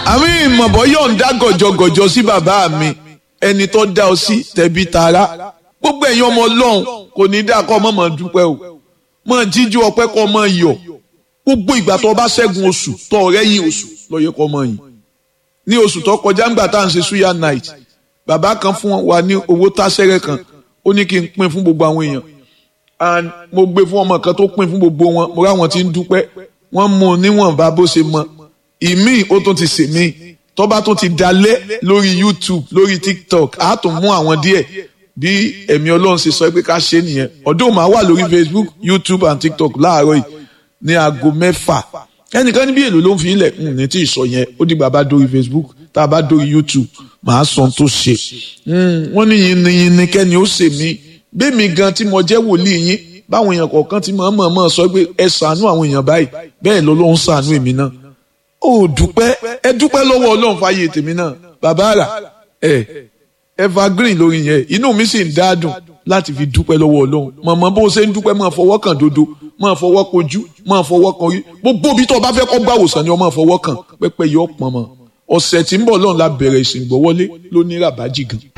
àmì ìmọ̀bọ̀ yọ̀ǹda gọ̀jọ̀gọ̀jọ̀ sí bàbá mi ẹni tó dá ọ sí tẹ̀bí tara gbogbo ẹ̀yin ọmọ ọlọ́run kò ní dá kọ́ ọmọ mọ̀ dúpẹ́ o mọ̀ jíjú ọpẹ́ kọ́ ọmọ yọ̀ gbogbo ìgbà tó bá ṣẹ́gun oṣù tó ọ̀rẹ́ yìí oṣù lọ́yẹ kọ́ ọmọ yìí ní oṣù tó kọjá ńgbà tá à ń ṣe suya night bàbá kan fún wa ní owó táṣẹ́rẹ́ kan ó ní kí n pín fún gbogbo àwọn èèyàn and mo gbé fún ọmọ kan tó pín fún gbogbo wọn mo ráwọn tí ń dúpẹ́ wọ́n mú un níwọ̀nba bó ṣe mọ ìmíì ó tún ti sèmí tọ́ba tó ti dalẹ̀ lórí YouTube lórí TikTok á tún mú àwọn díẹ̀ bí ẹ̀mí ọlọ́run ṣe sọ pé ká ṣe nìyẹn ọdún máa wà lórí Facebook YouTube and TikTok láàárọ̀ yìí ní aago mẹ́fà ẹnìkan níbi èlò ló ń fi ilẹ̀ ní tí ì sọ yẹn ó dìgbà bá dórí Facebook tá a bá dórí YouTube màá sọ tó ṣe wọ́n ní yìnyín kẹ́ni ó ṣe mí bẹ́ẹ̀mi gan tí mo jẹ́ wòlíì yín báwọn èèyàn kọ̀ọ̀kan ti mọ̀ mọ̀ mọ̀ sọ pé ẹ ṣàánú àwọn èèyàn báyìí bẹ́ẹ̀ ló ló ń ṣàánú èmi náà ó dúpẹ́ ẹ dúpẹ́ lọ́wọ́ ọlọ́run fàyè tèmi náà bàbá rà ẹ evergreen lórí yẹn inú mi sì ń dádùn láti fi dúpẹ́ lọ́wọ́ ọlọ́run mọ̀mọ́ bó ṣe ń dúpẹ́ máa fọwọ́ kàn dodo máa fọwọ́ kojú máa fọwọ́ kan rí gbogbo bí tó o bá fẹ́ kọ́ gbàwòsàn ni o máa fọwọ́ kàn pẹ́pẹ́ yọ pọ̀n mọ́ ọ̀sẹ̀ tí ń bọ̀ lọ́run la bẹ̀rẹ̀ ìsìn gbọ́wọ́lé ló ní ràbájì gan.